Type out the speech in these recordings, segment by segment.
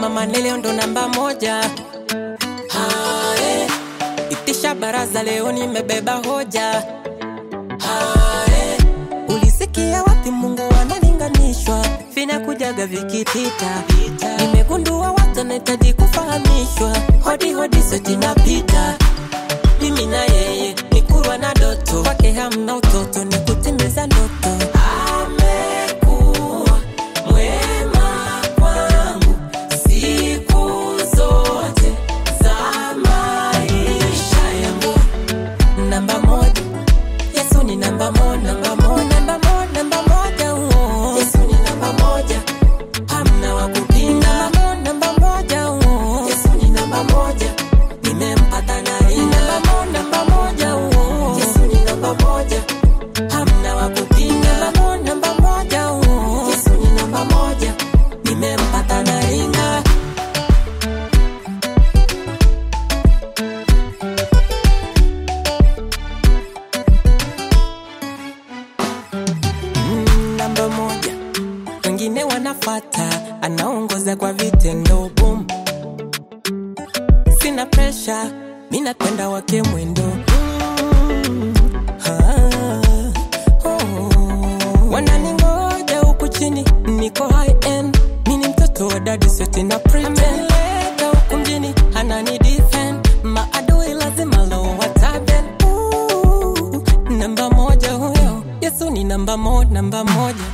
mama Neleo ndo namba moja. Hae, itisha baraza leo nimebeba hoja. Hae, ulisikia wapi Mungu analinganishwa? Vinakujaga vikipita. Nimegundua watu wanahitaji kufahamishwa. Hodi hodi sote napita. Mimi na yeye ni kurwa na doto. Kwake hamna utoto ni kutimiza ndoto. Amekuwa mwema kwangu siku zote za maisha yangu. Namba moja, Yesu ni namba moja, namba moja, namba moja, namba moja. oh. Yesu ni namba moja, hamna wa kupinga. Namba moja, namba moja. oh. Yesu ni namba moja, nimempata na ina. Namba moja, namba moja. oh. Yesu ni namba moja, hamna wa kupinga. Namba moja, namba moja. oh. Yesu ni namba moja, nimempata na ina. Mm, namba moja, wengine wanafata, anaongoza kwa vitendo boom. Sina presha, mi napenda wake mwendo mm, ah, oh. Wananingoja huku chini, niko high end, mi ni mtoto wa dadi sote na pretend. Amenileta huku mjini, anani defend, maadui lazima lo wataben Ooh, namba moja huyo, Yesu ni namba moja, namba moja.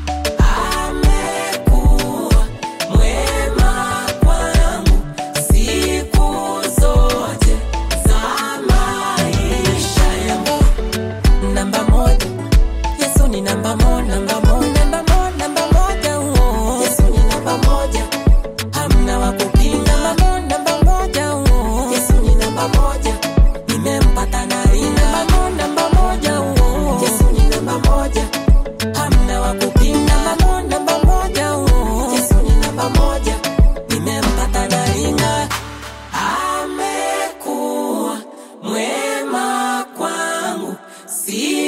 Amekuwa mwema kwangu siku zote za maisha yangu. Namba moja, Yesu ni namba moja, namba moja, namba moja, namba moja. oh. Yesu ni namba moja, hamna wa kupinga. Namba moja, namba moja. oh. Yesu ni namba moja, nimempata na ina. Namba moja, namba moja. oh. Yesu ni namba moja, hamna wa kupinga. Namba moja, namba moja. oh. Yesu ni namba moja, nimempata na ina. Amekuwa mwema kwangu si